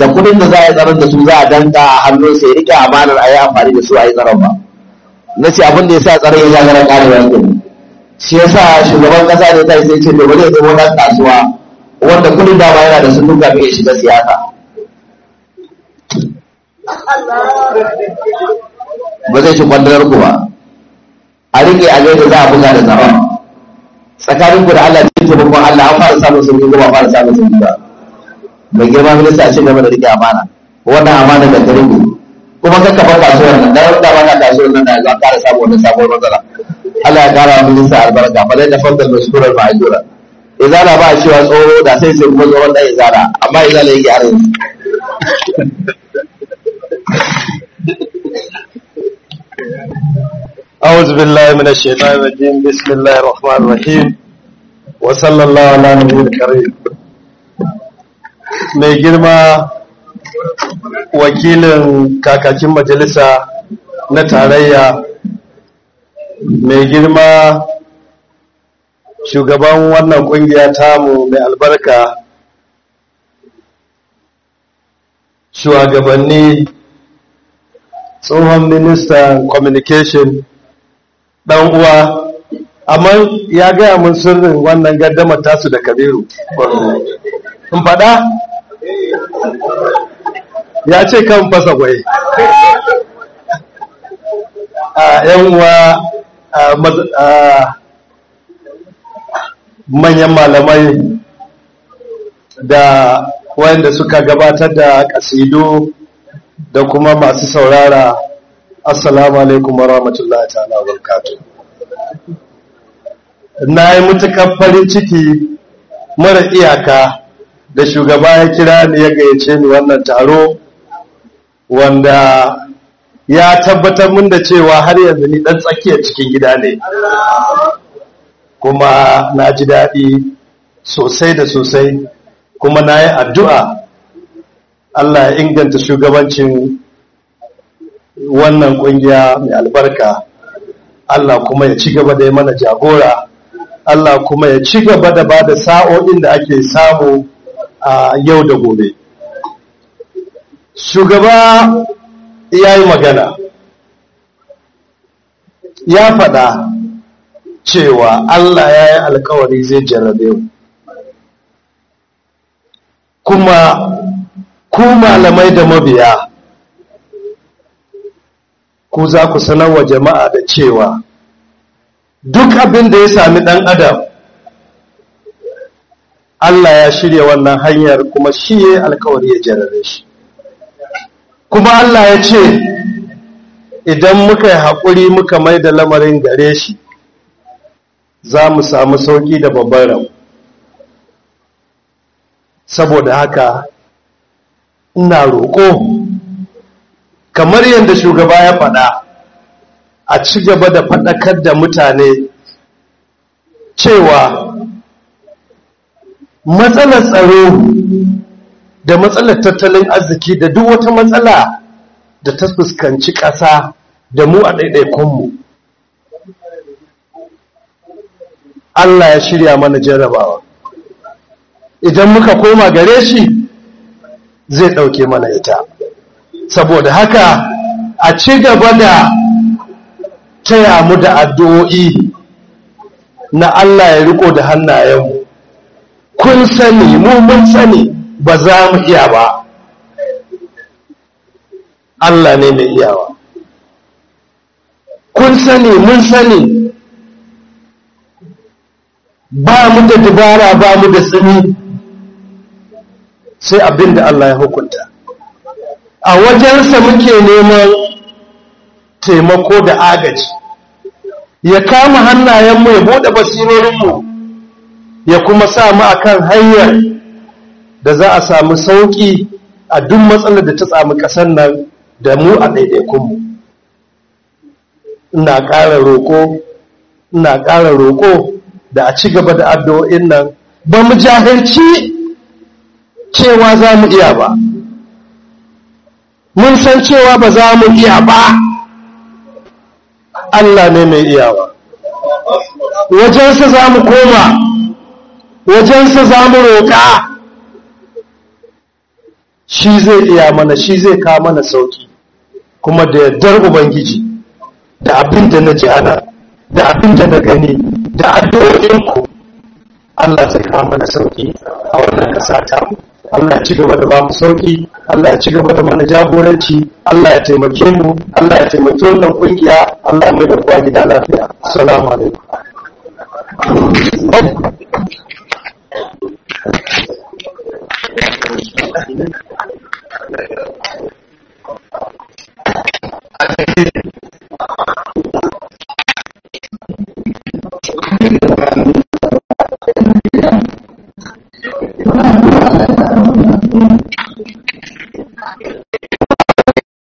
da kudin da za a yi tsaron da su za a danka a hannunsa ya rike amanar a yi amfani da su a yi tsaron ba na ce abin da ya sa tsaron ya gagara karewa yanzu shi ya sa shugaban kasa ne ta sai ce to bari ya zama ɗan kasuwa wanda kudin dama yana da su duka ya shiga siyasa ba zai shi kwandarar ku ba a rike a gaida za a buga da tsaron tsakanin ku da Allah cikin taimakon Allah an fara samun sauki ko ba fara samun sauki ba mai girma minista a ci gaba da rike amana wannan amana da ta rike kuma ka kafa kasuwar nan da wanda ba ka kasuwar nan da za ƙara samu wannan sabuwar matsala Allah ya ƙara wa minista albarka fa zai da fadar mashkurar ma'ajura izala ba cewa tsoro da sai sai kuma tsoron ɗan izala amma izala yake har yanzu أعوذ بالله من الشيطان الرجيم بسم الله الرحمن الرحيم وصلى الله على نبي الكريم mai girma wakilin kakakin majalisa na tarayya mai girma shugaban wannan kungiya tamu mai albarka shugabanni tsohon ministan communication dan uwa amma ya gaya mun sirrin wannan gaddamar tasu da kabiru in faɗa ya ce kan fasa gwai a yan uwa a manyan malamai da wanda suka gabatar da kasidu da kuma masu saurara assalamu alaikum wa rahmatullahi ta'ala wa barakatuh na yi mutukar farin ciki mara iyaka da shugaba ya kira ni ya gayyace ni wannan taro wanda ya tabbatar min da cewa har yanzu ni dan tsakiyar cikin gida ne kuma na ji daɗi sosai da sosai kuma na yi addu'a Allah ya inganta shugabancin wannan ƙungiya mai albarka Allah kuma ya ci gaba da yi mana jagora Allah kuma ya ci gaba da ba da sa'o'in da ake samu a yau da gobe shugaba ya yi magana ya faɗa cewa Allah ya yi alkawari zai jarrabe mu kuma ku malamai da mabiya ku za ku sanar wa jama'a da cewa duk abin da ya sami ɗan adam Allah ya shirya wannan hanyar kuma shi ya alkawari ya jarrabe shi kuma Allah ya ce idan muka yi haƙuri muka mai da lamarin gare shi za mu samu sauƙi da babban rabu saboda haka ina roƙo kamar yadda shugaba ya faɗa a ci gaba da faɗakar da mutane cewa matsalar tsaro da matsalar tattalin arziki da duk wata matsala da ta fuskanci ƙasa da mu a ɗaiɗaikunmu Allah ya shirya mana jarrabawa idan muka koma gare shi zai ɗauke mana ita saboda haka a ci gaba da taya mu da addu'o'i na Allah ya riko da hannayenmu kun sani mu mun sani ba za mu iya ba Allah ne mai iyawa kun sani mun sani ba mu da dubara ba mu da tsini sai abin da Allah ya hukunta a wajensa muke neman taimako da agaji ya kama hannayenmu ya buɗe basirorinmu ya kuma sa mu akan hanyar da za a samu sauƙi a duk matsalar da ta samu ƙasar nan da mu a ɗaiɗaikunmu ina ƙara roƙo ina ƙara roƙo da a ci gaba da addu'o'in nan ba mu jahilci cewa za mu iya ba mun san cewa ba za mu iya ba Allah ne mai iyawa wajensa za mu koma wajensa za mu roƙa shi zai iya mana shi zai kawo mana sauki kuma da yardar ubangiji da abin da na ji ana da abin da na gani da addu'o'inku Allah zai kawo mana sauki a wannan ƙasa ta mu Allah ya ci gaba da ba mu sauki Allah ya ci gaba da mana jagoranci Allah ya taimake mu Allah ya taimake wannan kungiya Allah ya mai da kowa gida lafiya assalamu alaikum